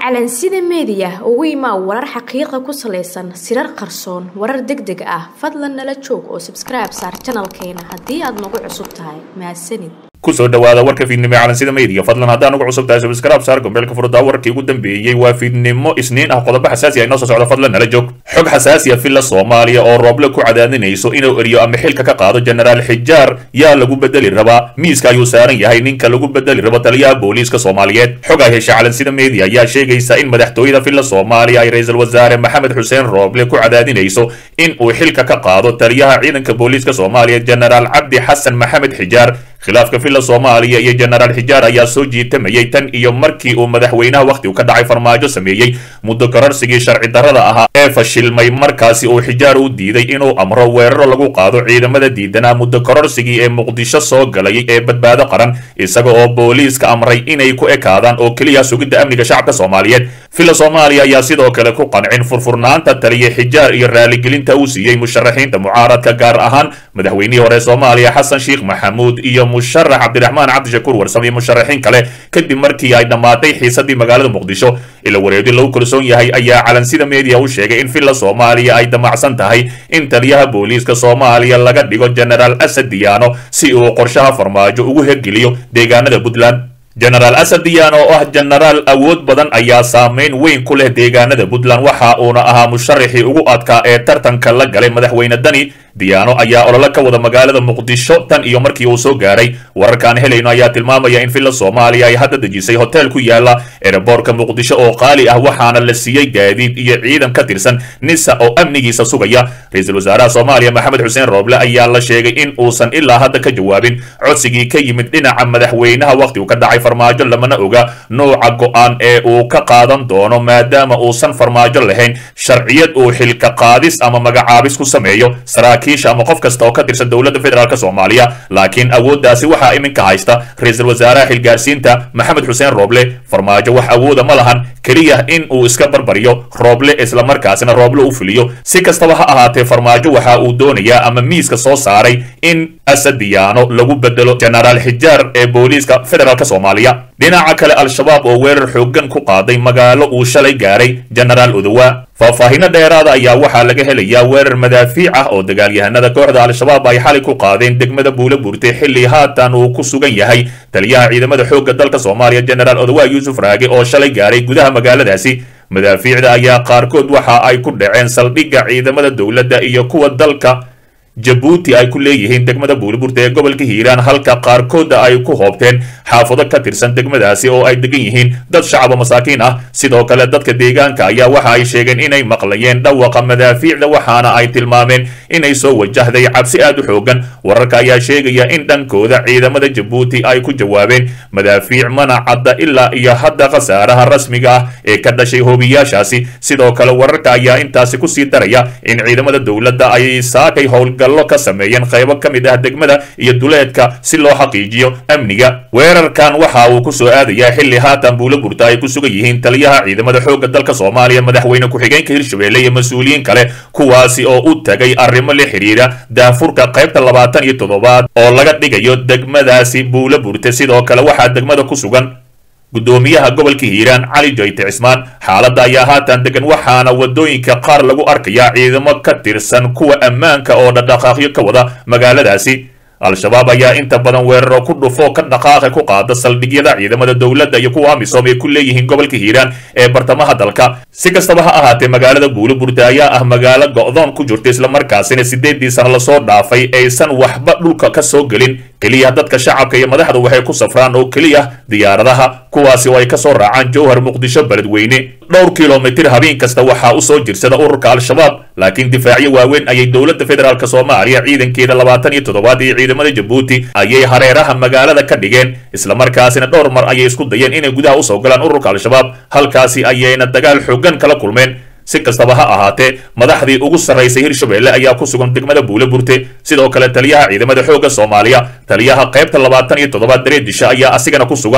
calansida meediya ugu imaa warar xaqiiqa ku salaysan sirar qarsoon warar deg deg ah fadlan nala joog oo sabskribe saar janalkeena haddii aad nagu cusub tahay mahadsanid kusoo dhawaada warka fiidnimo ee calansida media fadlan haddaan ugu cusub tahay subscribe saar gombeelka furdaa warkii ugu dambeeyey waa fiidnimo isniin ah qodobo xasaasi ah inoo soo socda fadlan nala joog xog xasaasi ah villa soomaaliya oo rooble ku cadaadinayso inuu eriyo ama xilka ka qaado jenaraal xijaar yaa lagu bedeli rabaa miiska ayuu saaran yahay ninka lagu bedeli rabo taliyaha booliiska soomaaliyeed xog ay hesha calansida media ayaa sheegaysa in madaxtooyada villa soomaaliya ay ra-iisul wasaare maxamed xuseen rooble ku cadaadinayso in uu xilka ka qaado taliyaha ciidanka booliiska soomaaliya jenaraal cabdi xasan maxamed xijaar khilaafka villa soomaaliya iyo jenaraal xijaar ayaa soo jiitamayay tan iyo markii uu madaxweynaha wakhti u ka dhacay farmaajo sameeyey muddo kororsigii sharci darrada ahaa ee fashilmay markaasi uu xijaar u diiday inuu amro weeraro lagu qaado ciidamada diidanaa muddo kororsigii ee muqdisho soo galayay ee badbaado qaran isaga oo booliiska amray inay ku ekaadaan oo keliya sugidda amniga shacabka soomaaliyeed villa soomaaliya ayaa sidoo kale ku qancin furfurnaanta taliya xijaar iyo raaligelinta uu siiyey musharaxiinta mucaaradka gaar ahaan madaxweynihii hore soomaaliya xasan sheekh maxamuud iyo musharax cabdiraxmaan cabdishakuur warsam iyo musharaxiin kale kadib markii ay dhammaatay xiisadii magaalada muqdisho ila wareedi lagu kalsoon yahay ayaa calansida media u sheegay in villa soomaaliya ay damacsan tahay in taliyaha booliiska soomaaliya laga dhigo jenaraal asad diyaano si uu qorshaha farmaajo ugu hergeliyo deegaanada puntland jenaraal asad diyaano oo ah jenaraal awood badan ayaa saameyn weyn ku leh deegaanada puntland waxa uuna ahaa musharaxii ugu adkaa ee tartanka la galay madaxweyne dani diyaano ayaa olole ka wada magaalada muqdisho tan iyo markii uu soo gaaray wararkaan helayno ayaa tilmaamaya in villa soomaaliya ay hadda dejisay hotel ku yaala ereborka muqdisho oo qaali ah waxaana la siiyey gaadiid iyo ciidan ka tirsan nisa oo amnigiisa sugaya ra-iisul wasaaraha soomaaliya maxamed xuseen rooble ayaa la sheegay in uusan ilaa hadda ka jawaabin codsigii ka yimid dhinaca madaxweynaha wakhti uu ka dhacay farmaajo lamana oga nooca go-aan ee uu ka qaadan doono maadaama uusan farmaajo lahayn sharciyad uu xilka qaadis ama magacaabis ku sameeyo saraakiisha ama qof kasta oo ka tirsan dowladda federaalk soomaaliya laakiin awooddaasi waxaa iminka haysta ra-iisul wasaaraha xilgaarsiinta maxamed xuseen rooble farmaajo wax awooda ma lahan keliya in uu iska barbariyo rooble islamarkaasina rooble u fuliyo si kastaba ha ahaatee farmaajo waxa uu doonayaa ama miiska soo saaray in asad diyaano lagu bedelo jenaraal xijaar ee booliiska federaalk soomaaliya dhinaca kale al-shabaab oo weerar xooggan ku qaaday magaalo uu shalay gaaray jenaraal odowa faahfaahino dheeraada ayaa waxaa laga helayaa weerar madaafiic ah oo dagaalyahanada kooxda al-shabaab ay xalay ku qaadeen degmada buula buurtay xilli haatan uu ku sugan yahay taliyaha ciidamada xoogga dalka soomaaliya jenaraal odowa yuusuf raage oo shalay gaaray gudaha magaaladaasi madaafiicda ayaa qaarkood waxa ay ku dhaceen saldhigga ciidamada dowladda iyo kuwa dalka jabuuti ay ku leeyihiin degmada buuliburta ee gobolka hiiraan halka qaarkooda ay ku hoobteen xaafado ka tirsan degmadaasi oo ay degan yihiin dad shacaba masaakiin ah sidoo kale dadka deegaanka ayaa waxa ay sheegeen inay maqlayeen dhawaqa madaafiicda waxaana ay tilmaameen inay soo wajahday cabsi aad u xoogan wararka ayaa sheegaya in dhankooda ciidamada jabuuti ay ku jawaabeen madaafiic mana cadda ilaa iyo hadda khasaaraha rasmiga ah ee ka dhashay hoobiyaashaasi sidoo kale wararka ayaa intaasi kusii daraya in ciidamada dowladda ay saakay howlga ka sameeyeen qaybo ka mid ah degmada iyo duleedka si loo xaqiijiyo amniga weerarkan waxa uu ku soo aadayaa xilli haatan buula burta ay ku sugan yihiin taliyaha ciidamada xoogga dalka soomaaliya madaxweyne ku-xigeenka hirshabelle iyo mas-uuliyiin kale kuwaasi oo u tagay arrimo la xidhiira daafurka qaybta labaatan iyo toddobaad oo laga dhigayo degmadaasi buula burte sidoo kale waxaa degmada ku sugan guddoomiyaha gobolka hiiraan cali joyte cismaan xaaladda ayaa haatan degan waxaana waddooyinka qaar lagu arkayaa ciidamo ka tirsan kuwa ammaanka oo dhadhaqaaqyo ka wada magaaladaasi al-shabaab ayaa inta badan weeraro ku dhufo ka dhaqaaqa ku qaada saldhigyada ciidamada dowladda iyo kuwa amisom ay ku leeyihiin gobolka hiiraan ee bartamaha dalka si kastaba ha ahaatee magaalada buuliburta ayaa ah magaalo go'doon ku jirta islamarkaasina sideedii sano lasoo dhaafay aysan waxba dhulka ka soo gelin keliya dadka shacabka iyo madaxdu waxay ku safraan oo keliya diyaaradaha kuwaasi oo ay ka soo raacaan jowhar muqdisho beledweyne dhowr kilomitir habeen kasta waxaa u soo jirsada ururka al-shabaab laakiin difaacyo waaweyn ayay dowladda federaalk soomaaliya ciidankeeda labaatan iyo toddobaad iyo ciidamada jabuuti ayay hareeraha magaalada ka dhigeen islamarkaasina dhowr mar ayay isku dayeen inay gudaha usoo galaan ururka al-shabaab halkaasi ayayna dagaal xoogan kala kulmeen si kastaba ha ahaatee madaxdii ugu sarraysay hirshabelle ayaa ku sugan degmada buule burte sidoo kale taliyaha ciidamada xoogga soomaaliya taliyaha qaybta labaatan iyo toddobaad dareedisha ayaa asigana ku sugan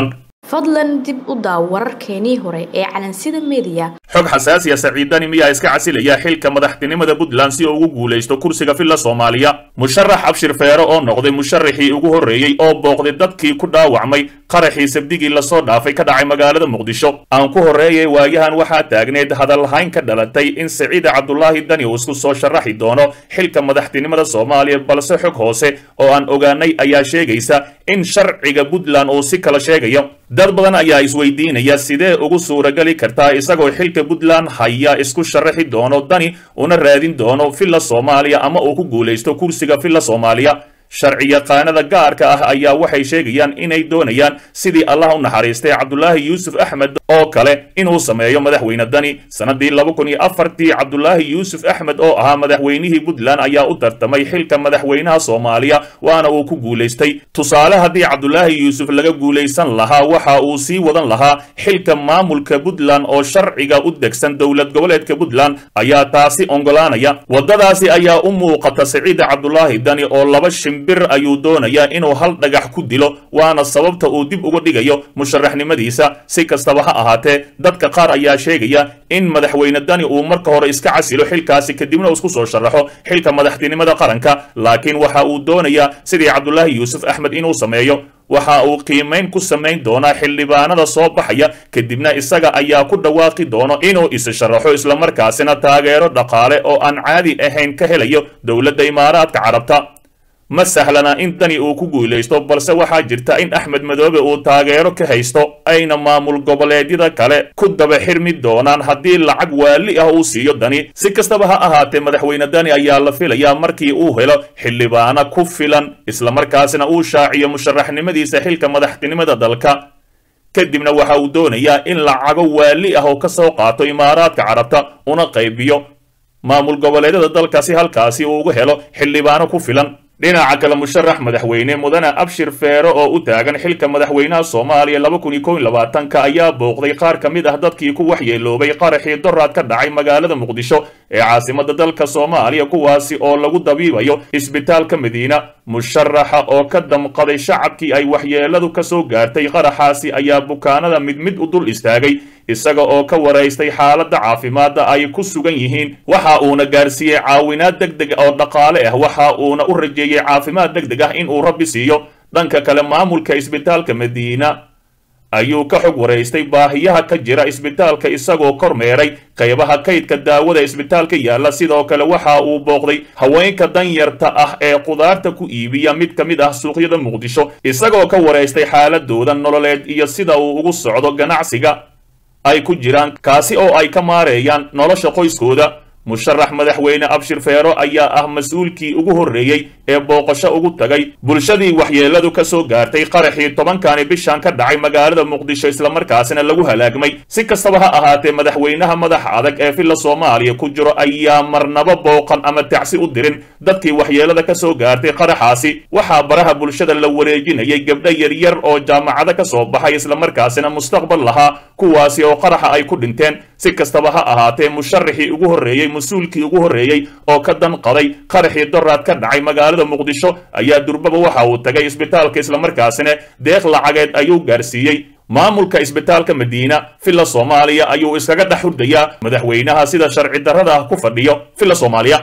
fadlan dib u daaw wararkeenii hore ee calansida meediya xog xasaasiya saciidani miyaa iska casilaya xilka madaxtinimada puntland si uu ugu guulaysto kursiga villa soomaaliya musharax abshir feero oo noqday musharaxii ugu horreeyey oo booqday dadkii ku dhaawacmay qaraxii sabdigii lasoo dhaafay ka dhacay magaalada muqdisho aan ku horreeyay waayahan waxaa taagneed hadalhayn ka dhalatay in saciida cabdulaahi dani uu isku soo sharaxi doono xilka madaxtinimada soomaaliya balse xog hoose oo aan ogaanay ayaa sheegaysa in sharciga puntland uu si kala sheegayo dad badan ayaa isweydiinaya sidee ugu suuragali kartaa isagoo xilka puntland haya isku sharaxi doono dani una raadin doono villa soomaaliya ama uu ku guulaysto kursiga villa soomaaliya sharci yaqaanada gaarka ah ayaa waxay sheegayaan inay doonayaan sidii allah u naxariistay cabdulaahi yuusuf axmed oo kale inuu sameeyo madaxweyne dani sanadii laba kun iyo afartii cabdulaahi yuusuf axmed oo ahaa madaxweynihii puntland ayaa u tartamay xilka madaxweynaha soomaaliya waana uu ku guulaystay tusaale haddii cabdulaahi yuusuf laga guulaysan lahaa waxa uu sii wadan lahaa xilka maamulka puntland oo sharciga u degsan dowlad goboleedka puntland ayaa taasi ongolaanaya waddadaasi ayaa u muuqata saciida cabdulaahi dani oo laba shimbir ayuu doonayaa inuu hal dhagax ku dilo waana sababta uu dib uga dhigayo musharaxnimadiisa si kastaba ha ahaatee dadka qaar ayaa sheegaya in madaxweyne dani uu marka hore iska casilo xilkaasi kadibna isku soo sharaxo xilka madaxtinimada qaranka laakiin waxa uu doonayaa sidii cabdulaahi yuusuf axmed inuu sameeyo waxa uu qiimayn ku samayn doonaa xildhibaanada soo baxaya kadibna isaga ayaa ku dhawaaqi doono inuu is sharaxo islamarkaasina taageero dhaqaale oo aan caadi ahayn ka helayo dowladda imaaraadka carabta ma sahlana in dani uu ku guulaysto balse waxaa jirta in axmed madoobe uu taageero ka haysto ayna maamul goboleedyada kale ku daba xirmi doonaan haddii lacag waali ah uu siiyo dani si kastaba ha ahaatee madaxweyne dani ayaa la filayaa markii uu helo xildhibaano ku filan islamarkaasina uu shaaciyo musharaxnimadiisa xilka madaxtinimada dalka kadibna waxa uu doonayaa in lacago waali ah oo ka soo qaato imaaraadka carabta una qaybiyo maamul goboleedyada dalka si halkaasi uu uga helo xildhibaano ku filan dhinaca kale musharax madaxweyne mudane abshir feero oo u taagan xilka madaxweynaha soomaaliya laba kun iyo kow iyo labaatanka ayaa booqday qaar ka mid ah dadkii ku waxyeeloobay qaraxii doraad ka dhacay magaalada muqdisho ee caasimada dalka soomaaliya kuwaasi oo lagu dabiibayo isbitaalka madiina musharaxa oo ka damqaday shacabkii ay waxyeeladu ka soo gaartay qaraxaasi ayaa bukaanada mid mid u dul istaagay isaga oo ka waraystay xaaladda caafimaadda ay ku sugan yihiin waxa uuna gaarsiiyey caawinaad deg deg oo dhaqaale ah waxa uuna u rajeeyey caafimaad deg deg ah in uu rabbi siiyo dhanka kale maamulka isbitaalka madiina ayuu ka xog waraystay baahiyaha ka jira isbitaalka isagoo kormeeray qaybaha kaydka daawada isbitaalka yaalla sidoo kale waxa uu booqday haweenka danyarta ah ee qudaarta ku iibiya mid ka mid ah suuqyada muqdisho isagoo ka waraystay xaaladooda nololeed iyo sida uu ugu socdo ganacsiga ay ku jiraan kaasi oo ay ka maareeyaan nolosha qoyskooda musharax madaxweyne abshir feero ayaa ah mas-uulkii ugu horreeyey ee booqasho ugu tagay bulshadii waxyeeladu ka soo gaartay qaraxii tobankani bishan ka dhacay magaalada muqdisho islamarkaasina lagu halaagmay si kastaba ha ahaatee madaxweynaha madaxa adag ee villa soomaaliya ku jiro ayaa marnaba booqan ama tacsi u dirin dadkii waxyeelada ka soo gaartay qaraxaasi waxaa baraha bulshada la wareejinayay gabdho yaryar oo jaamacado ka soo baxay islamarkaasina mustaqbal lahaa kuwaasi oo qaraxa ay ku dhinteen si kastaba ha ahaatee musharaxii ugu horreeyey mas-uulkii ugu horreeyey oo ka danqaday qaraxii doraad ka dhacay magaalada muqdisho ayaa durbaba waxa uu tagay isbitaalka islamarkaasina deeq lacageed ayuu gaarsiiyey maamulka isbitaalka madiina villa soomaaliya ayuu iskaga dhex hurdayaa madaxweynaha sida sharci darrada ah ku fadhiyo villa soomaaliya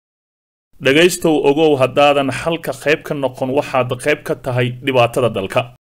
dhegaystow ogow haddaadan xalka qayb ka noqon waxaad qayb ka tahay dhibaatada dalka